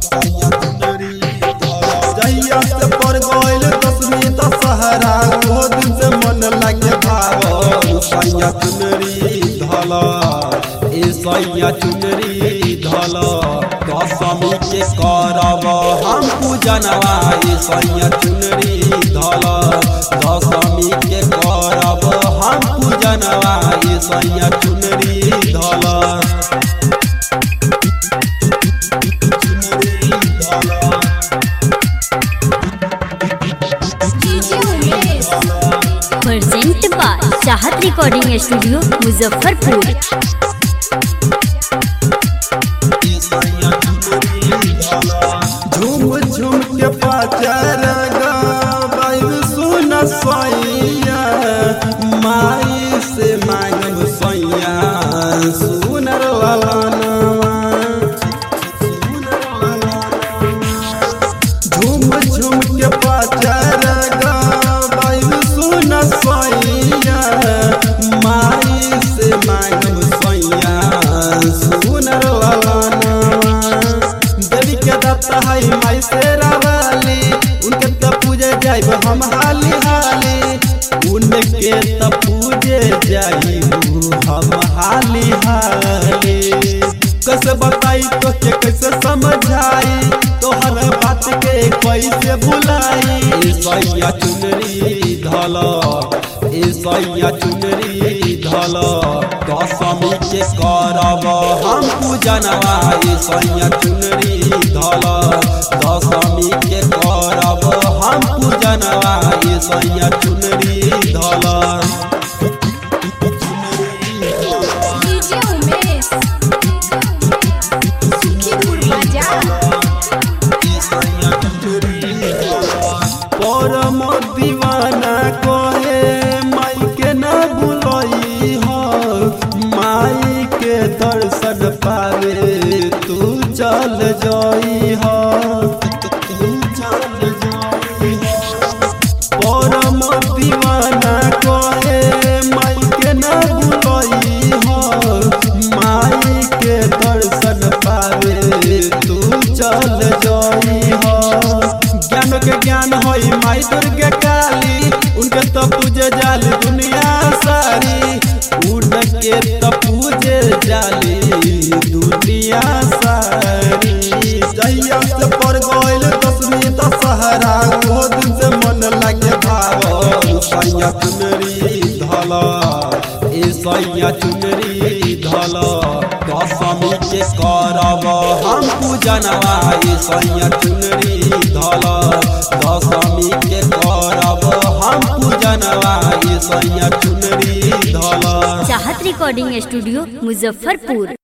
जहिया से पर गइल दसवीं दशहरा ओहो दिन से मन लागे भाव सैया चुनरी धल ए सैया चुनरी धल दशमी के करब हम पूजनवा ए सैया चुनरी धल दशमी के करब हम पूजनवा ए सैया चुनरी धल चुनरी धल DJ Umesh present by Chahat recording studio Muzaffarpur झूम झूम के पाचर गाइब सुन सैया माई से मांगब सैया सुनर वाला झूम झूम के पाचर गाइब सुन सैया माई से मांगब सैया सुनर वाला देवी के दत्ता है माई से रावाली उनके त पूजे जाइब हम हाली हाली उनके त पूजे जाइब हम हाली हाली कैसे बताई तो के कैसे समझाई तोहर बात के कैसे बुलाई ए सैया चुनरी धल ए सैया चुनरी धल दशमी के करब हम पूजनवा ए सैया चुनरी धल दशमी के करब हम पूजनवा ए सैया चुनरी धल डीजे उमेश सुखीपुर बाजार परम दीवाना कहे माई के न बुलई हो माई के दर्शन पावे तू चल जाई हो तू चल जाई हो परम दीवाना कहे माई के न बुलई हो माई के दर्शन पावे तू चल जाई हो ज्ञान के ज्ञान होई माई दुर्गे काली उनके तो पूजे जाल दुनिया सारी उनके तो पूजे जाली दुनिया सारी जहिया से पर गइल दसवीं दशहरा ओहो दिन से मन लागे भाव सैया चुनरी धल ए सैया चुनरी धल दशमी के करब हम पूजनवा ए सैया चुनरी धल दशमी के करब हम पूजनवा ए सैया चुनरी धल चाहत रिकॉर्डिंग स्टूडियो मुजफ्फरपुर